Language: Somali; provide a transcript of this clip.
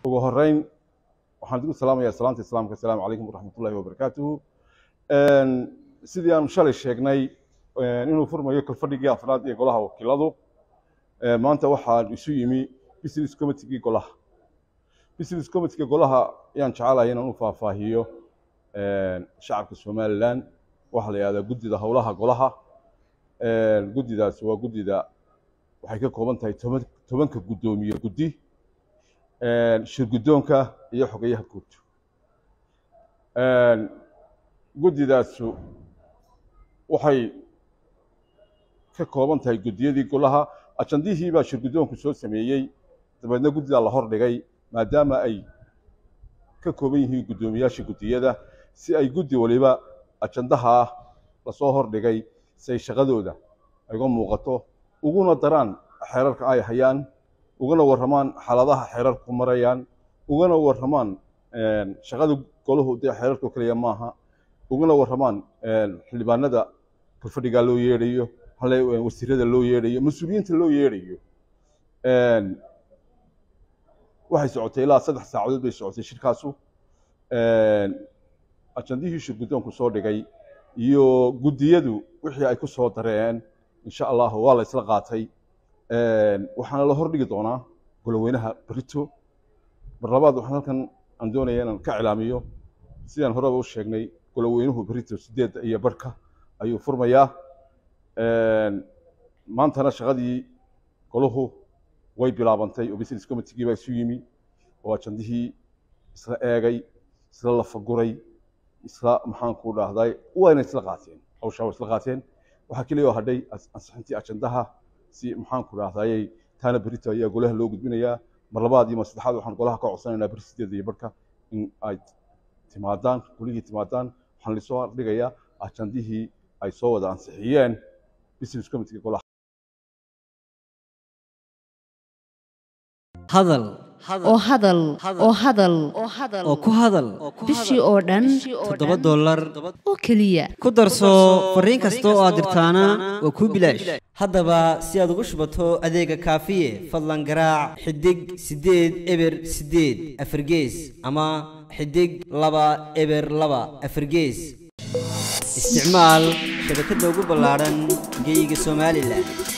ugu horeyn waxaan idinku salaamayaa salaanta islaamka asalaamu calaykum waraxmatullahi wabarakaatuhu sidii aanu shalay sheegnay inuu furmayo kalfadhigii afraad ee golaha wakiiladu maanta waxaan isu yimi business committeegii golaha business committee golaha ayaan jecelahay inaan u faahfaahiyo shacabka somaliland waxaa la yihahdaa guddida howlaha golaha guddidaas waa guddida waxay ka kooban tahay toban tobanka guddoomiye guddi shirguddoonka iyo xogeyaha guud guddidaasu waxay ka kooban tahay guddiyadii golaha ajandihii baa shirguddoonku soo sameeyey dabeedna guddidaa la hordhigay maadaama ay ka kooban yihiin guddoomiyaasha guddiyada si ay guddi waliba ajandaha lasoo hordhigay si ay shaqadooda uga muuqato uguna daraan xeerarka ay hayaan ugana warramaan xaaladaha xeerarku marayaan ugana warramaan shaqada golahu dee xeerarka keliya maaha ugana warramaan xildhibaanada kalfadhigaa loo yeedhayo wasiirada loo yeedhayo mas-uuliyiinta loo yeedhayo waxay socotay ilaa saddex saacadood bay socotay shirkaasu ajandihii shirguddoonku soo dhigay iyo guddiyadu wixii ay ku soo dareen insha allahu waa la isla qaatay waxaana la hordhigi doonaa goloweynaha berito mar labaad waxaan halkan aan doonaya inaan ka cilaamiyo sidaan horeba u sheegnay goloweynuhu berito sideedda iyo barhka ayuu furmayaa maantana shaqadii golahu way bilaabantay oo business committeegii baa isu yimi oo ajandihii isla eegay isla lafaguray isla maxaanku dhahday wayna isla qaateen hawshaa way isla qaateen waxaa keliya oo hadhay ansixintii ajandaha si maxaanku dhahdayay taana berito ayaa golaha loo gudbinayaa mar labaad iyo mar saddexaad waxaan golaha ka codsanaynaa beri sideeda iyo barhka in ay timaadaan golihii timaadaan waxaan lisoo dhigayaa ajandihii ay soo wada ansixiyeen business committee golaha hadal oo hadal oo hadal oo ku hadal bishii oo dhan toddoba dollar oo keliya ku darso fariin kasta oo aad dirtaana waa kuu bilaash haddaba si aad ugu shubato adeega kaafiye fadlan garaac xidig siddeed eber siddeed afargees ama xidig laba eber laba afargees isticmaal shabakadda ugu ballaadhan geyga somalilan